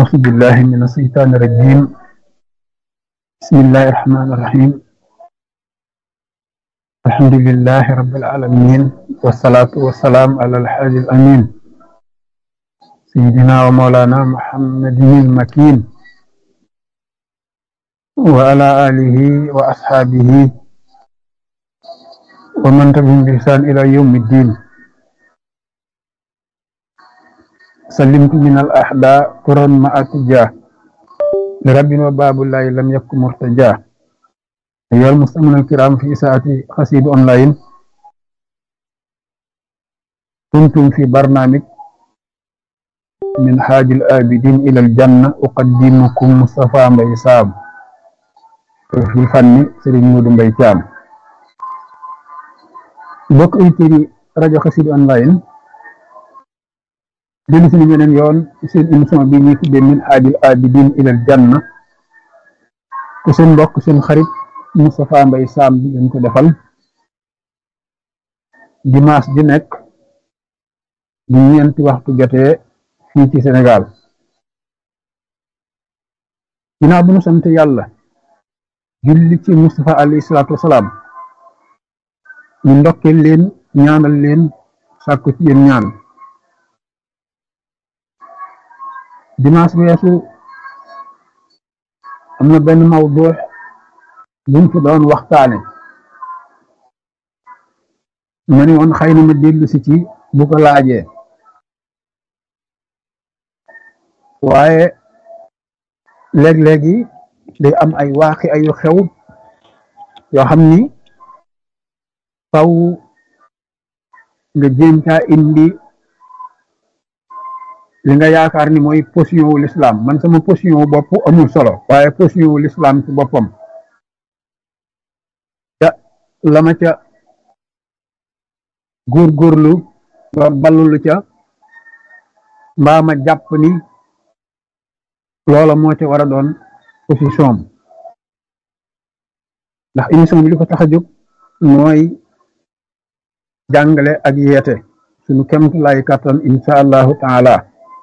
أعوذ بالله من الشيطان الرجيم بسم الله الرحمن الرحيم الحمد لله رب العالمين والصلاة والسلام على الحاج الأمين سيدنا ومولانا محمد المكين وعلى آله وأصحابه ومن تبعهم بإحسان إلى يوم الدين سلمت من الأحداء قرا مع اتجاه لرب وباب الله لم يكن مرتجاه أيها المستمعون الكرام في ساعة قصيد أونلاين كنتم في برنامج من حاج الآبدين إلى الجنة أقدمكم مصطفى مبي سام في الفن سيرين مودو مبي تيام بوك ايتيري راديو قصيد أونلاين dellu si beneen yoon seen émission bi ñuy tuddee min haajil abidin ilal janna ku seen mbokk seen xarit Moustapha Mbaye Sam bi ngeen ko defal dimanche di nekk bu ñeenti waxtu jotee fii ci Sénégal ginnaaw bu ñu sant yàlla julli ci Moustapha alayhi salaatu wasalaam ñu ndokkeel leen ñaanal leen sàkku ci yéen ñaan dimanche weesu am na benn mawdu buñ fi doon waxtaane ma ni woon xëy na ma dellu si ci bu ko laajee waaye léeg-léegi day am ay waaxi ayu xew yoo xam ni faw nga jéem caa indi li nga yaakaar ni mooy position wu l'islam man sama position wu bopp amul solo waaye position wu l'islam ci boppam ca la ma ca góorgóorlu ba ballulu ca mbaa ma jàpp ni loola moo ca war a doon position am ndax émission bi li ko tax a jóg mooy jàngale ak yeete suñu kemt lay kattan insha allahu taala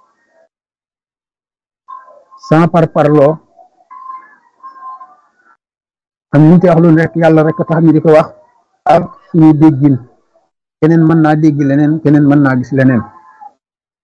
sans par parloo am ñu ci wax lu rek yàlla rek tax ñu di ko wax ak suñu déggin keneen mën naa dégg leneen keneen mën naa gis leneen